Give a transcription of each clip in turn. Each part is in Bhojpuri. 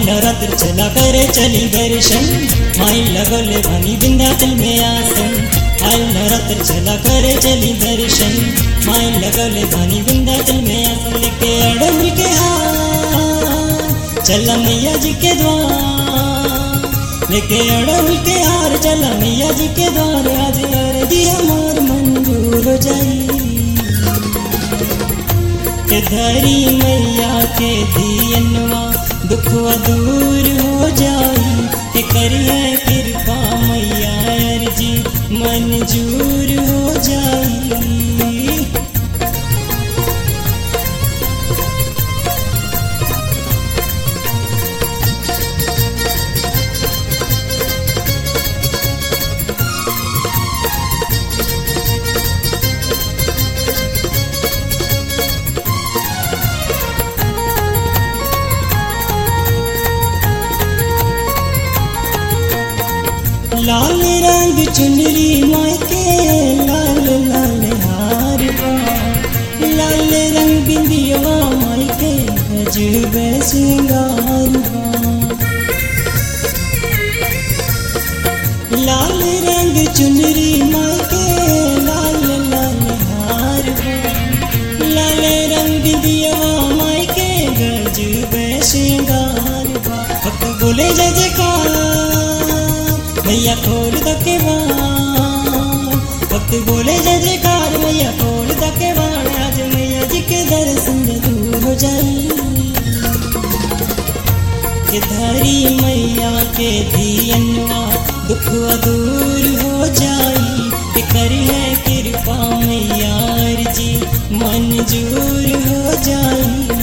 नवरात्र चला करे चली दर्शन माई लगोले भनी विंध्याचल में आसन आई नवरात्र चला करे चली दर्शन माई लगोले भनी विंध्याचल में आसन लेके अड़म के हार चला मैया जी के द्वार लेके अड़म के हार चला मैया जी के द्वार आज अरजी हमार मंजूर हो जाई के धरी मैया के दियनवा दुखवा दूर हो जाई के करिए कृपा मैया अर्जी मंजूर हो जाई लाल रंग चुनरी माई के लाल लाल हार बा लाल रंग बिंदिया माई के गजब सिंगार बा लाल रंग चुनरी माई के लाल लाल हार बा लाल रंग बिंदिया माई के गजब सिंगार बा भक्त बोले जय जयकार मैया खोल दके भक्त बोले जय जयकार मैया खोल दके आज मैया जी के दर्शन दूर हो जाई के धरी मैया के दियनवा दुख दूर हो जाई के करी है कृपा मैया जी मंजूर हो जाई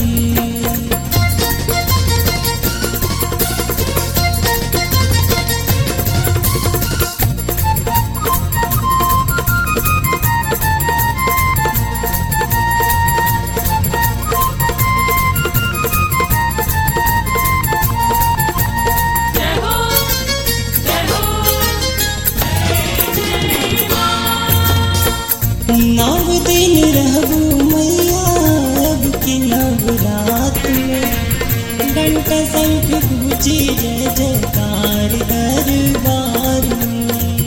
नव दिन रहबू मैया अब की नवरात में घंटा शंख पूजी जय जयकार दरबार में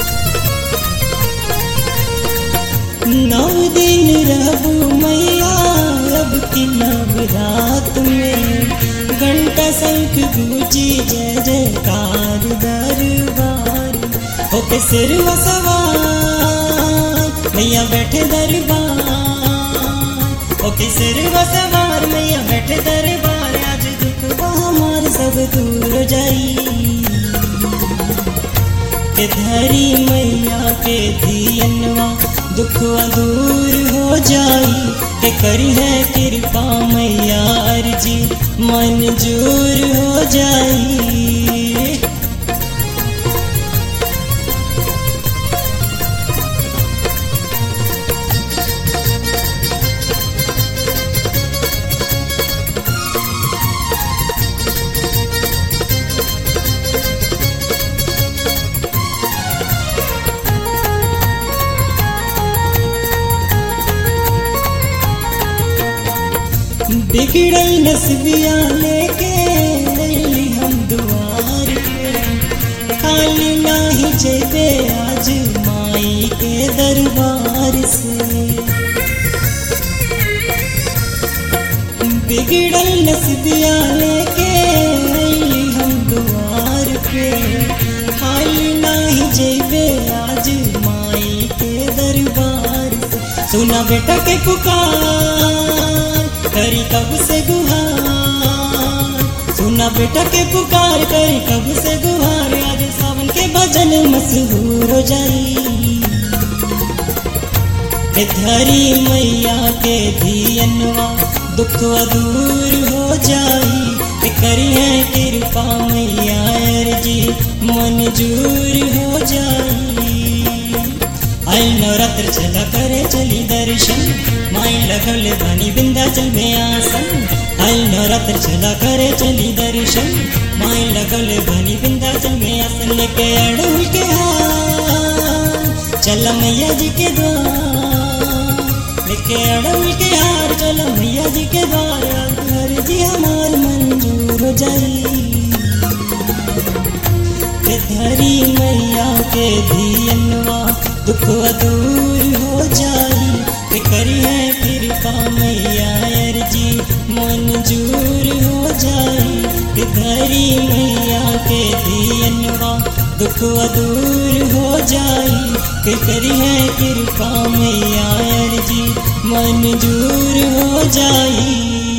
नव दिन रहबू मैया अब की नवरात में घंटा शंख पूजी जय जयकार दरबार होके सिर सवार मैया बैठे दरबार ओके सिर सवार मैया बैठे दरबार आज दुख हमार सब दूर हो जाई के धरी मैया के दियनवा दुख दूर हो जाई के करी है कृपा मैया अर्जी मंजूर हो जाई बिगड़ल नसबिया लेके अइली हम दुआर पे खाली नाही जेबे आज माई के दरबार से बिगड़ल नसबिया लेके अइली हम दुआर पे खाली नाही जेबे आज माई के दरबार से सुना बेटा के पुकार करी कब से गुहार सुना बेटा के पुकार करी कब से गुहार आज सावन के भजन मशहूर हो जाई के धरी मैया के दियनवा दुख दूर हो जाई के करी है कृपा मैया जी मंजूर हो जाई आई नवरात्र चला करे चली दर्शन माई लगल बनी विंध्याचल में आसन आई नवरात्र चला करे चली दर्शन माई लगल बनी विंध्याचल में आसन लेके अड़ुल के हाथ चल मैया जी के द्वार लेके लेके अड़ल के हार चलो मैया जी के द्वार घर जी हमार मंजूर हो जाई के धरी मैया के धियनवा दुख दूर हो जाई के करी है कृपा मैया अर्जी मंजूर हो जाई के धरी मैया के धियनवा दुख दूर हो जाई के करी है कृपा मैया अर्जी मंजूर हो जाई